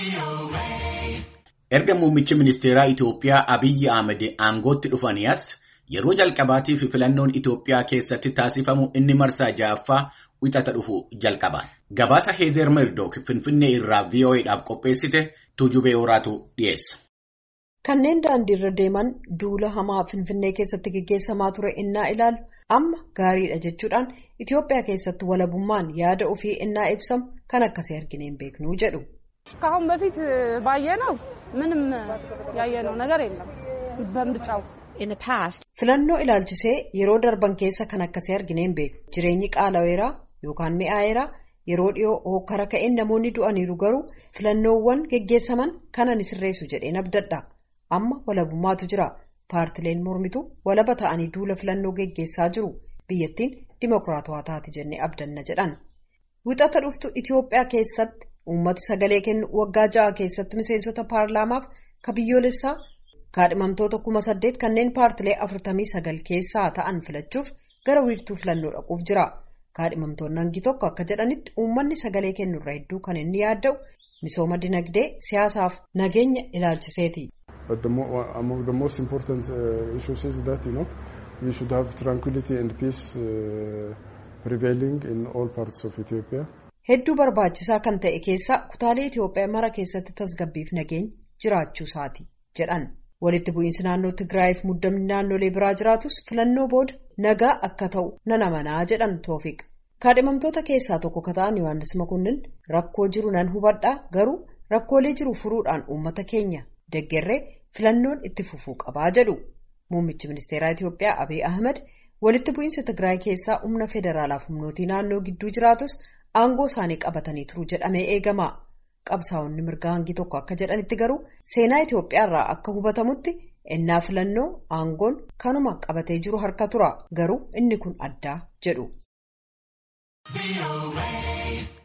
Erga muummichi ministeeraa Itoophiyaa Abiyyi Ahmed aangootti dhufanii as yeroo jalqabaatiif filannoon Itoophiyaa keessatti taasifamu inni marsaa ja'affaa wixata dhufu jalqaba. Gabaasa Heezer Merdook Finfinnee irraa VOA'dhaaf qopheessite Tuujubee Horaatu dhiyeessa. Kanneen daandiirra deeman duula hamaa Finfinnee keessatti gaggeessamaa ture innaa ilaalu amma gaariidha jechuudhaan Itoophiyaa keessatti walabummaan yaada ofii innaa ibsamu kan akkasii argine hin beeknuu jedhu. ከአሁን በፊት ባየነው ምንም ያየነው ነገር የለም በምርጫው filannoo ilaalchisee yeroo darban keessa kan akkasii argine hin beeku jireenyi qaalaweeraa yookaan mi'aayeraa yeroo dhiyoo hokkara ka'een namoonni du'aniiru garuu filannoowwan geggeessaman kana ni sirreessu jedheen abdadha amma walabummaatu jira paartileen mormitu walaba ta'anii duula filannoo geggeessaa jiru biyyattiin dimokiraatawaa taati jennee abdanna jedhan wixata dhuftu Itoophiyaa keessatti uummati sagalee kennu waggaa ja'a keessatti miseensota paarlaamaaf ka biyyoolessaa kaadhimamtoota kuma saddeet kanneen paartilee afurtamii sagal keessaa ta'an filachuuf gara wiirtuu filannoo dhaquuf jira kaadhimamtoonni hangi tokko akka jedhanitti uummanni sagalee kennurra hedduu kan inni yaadda'u misooma dinagdee siyaasaaf nageenya ilaalchiseeti. But the more, among the most important uh, issues is that you know we should have tranquility and peace uh, prevailing in all parts of Ethiopia. Hedduu barbaachisaa kan ta'e keessaa kutaalee Itoophiyaa mara keessatti tasgabbiif nageenya jiraachuu isaati jedhan. Walitti bu'iinsi naannoo Tigraayiif muddamni naannolee biraa jiraatus filannoo booda nagaa akka ta'u nan amanaa jedhan Toofiq. Kaadhimamtoota keessaa tokko ka ta'an Yohaannis Makunnin rakkoo jiru nan hubadhaa garuu rakkoolee jiru furuudhaan uummata keenya deggerree filannoon itti fufuu qabaa jedhu. Muummichi ministeeraa Itoophiyaa Abiy Ahmed walitti bu'iinsa Tigraay keessaa humna federaalaaf humnootii naannoo gidduu jiraatus aangoo isaanii qabatanii turuu jedhamee eegama. Qabsaa'onni mirgaa hangi tokko akka jedhanitti garuu seenaa Itoophiyaa irraa akka hubatamutti ennaa filannoo aangoon kanuma qabatee jiru harka tura garuu inni kun addaa jedhu.